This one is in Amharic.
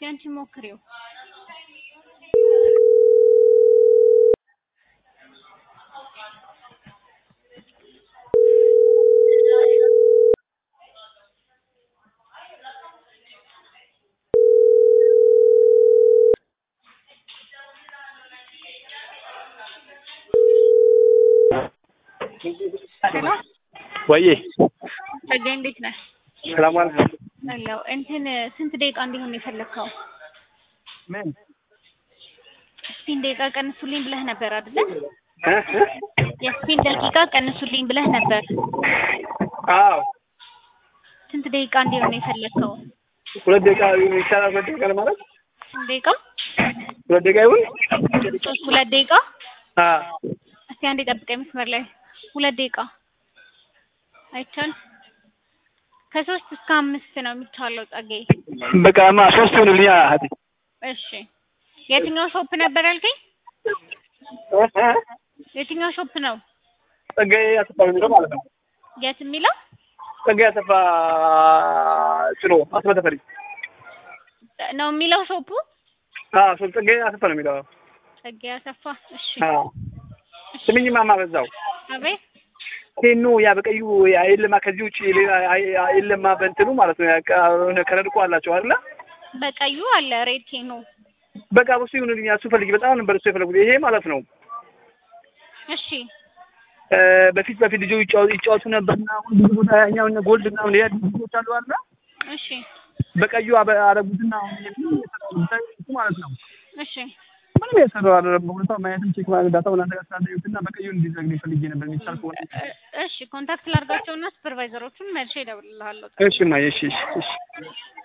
አንቺ ሞክሪው። ሄሎ ወዬ ጸጋዬ እንዴት ነህ? ሰላም ዋል። አለሁ። እንትን ስንት ደቂቃ እንዲሆን ነው የፈለግከው? ምን ስፒን ደቂቃ ቀንሱልኝ ብለህ ነበር አይደለ? እ እ የስፒን ደቂቃ ቀንሱልኝ ብለህ ነበር። አዎ ስንት ደቂቃ እንዲሆን ነው የፈለግከው? ሁለት ደቂቃ ይቻላል። ሁለት ደቂቃ ለማለት ስንት ደቂቃ? ሁለት ደቂቃ ይሁን። ሶስት ሁለት ደቂቃ? አ እስቲ አንዴ ጠብቀኝ መስመር ላይ ሁለት ደቂቃ አይቻልም። ከሶስት እስከ አምስት ነው የሚቻለው ጸጋዬ። በቃ ማ ሶስት ይሁንልኝ። አህቴ እሺ የትኛው ሾፕ ነበር ያልከኝ? እ እ የትኛው ሾፕ ነው? ጸጋዬ አሰፋ ነው የሚለው ማለት ነው። የት የሚለው? ጸጋዬ አሰፋ ጭሮ አስበ ተፈሪ። ነው የሚለው ሾፑ? አዎ ሶ ጸጋዬ አሰፋ ነው የሚለው። ጸጋዬ አሰፋ። እሺ አዎ ስምኝ ማማ በዛው አቤት ቴኖ ያ በቀዩ የለማ ከዚህ ውጭ ሌላ የለማ በእንትኑ ማለት ነው። ያቃ ከረድ እኮ አላቸው አይደለ? በቀዩ አለ ሬድ ኬኖ። በቃ እሱ ይሁንልኝ። እሱ ፈልጊ። በጣም ነበር እሱ የፈለጉት። ይሄ ማለት ነው እሺ እ በፊት በፊት ልጆች ይጫወቱ ይጫወቱ ነበርና አሁን ብዙ ቦታ ያኛው እነ ጎልድ እና ሌላ ልጆች አሉ አይደለ? እሺ በቀዩ አበ- አረጉትና አሁን እሱ ማለት ነው እሺ ምንም የሰራው አይደለም። በሁኔታው ማየትም ቼክ ማድረግ ዳታውን አንተ ጋር ስላደረጉትና በቀዩ እንዲዘግኝ ፈልጌ ነበር የሚቻል ከሆነ እ- እሺ ኮንታክት ላድርጋቸውና ሱፐርቫይዘሮቹን መልሼ እደውልልሃለሁ። እሺ ማየ እሺ እሺ እሺ